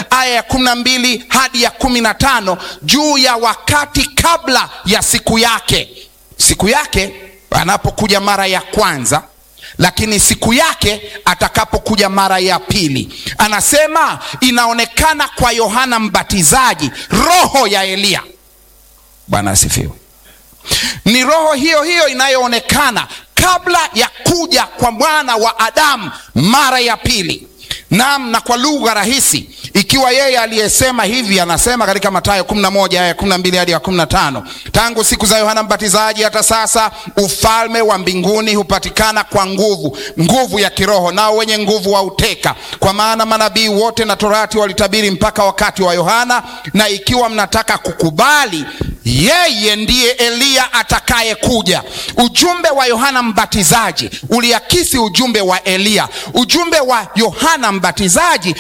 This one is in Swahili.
aya ya kumi na mbili hadi ya kumi na tano juu ya wakati kabla ya siku yake siku yake anapokuja mara ya kwanza lakini siku yake atakapokuja mara ya pili anasema inaonekana kwa yohana mbatizaji roho ya eliya bwana asifiwe ni roho hiyo hiyo inayoonekana kabla ya kuja kwa mwana wa adamu mara ya pili nam na kwa lugha rahisi ikiwa yeye aliyesema hivi anasema katika matayo 11 aya 12 hadi ya 15 tangu siku za yohana mbatizaji hata sasa ufalme wa mbinguni hupatikana kwa nguvu nguvu ya kiroho nao wenye nguvu wauteka kwa maana manabii wote na torati walitabiri mpaka wakati wa yohana na ikiwa mnataka kukubali yeye ndiye eliya atakayekuja ujumbe wa yohana mbatizaji uliakisi ujumbe wa eliya ujumbe wa yohana mbatizaji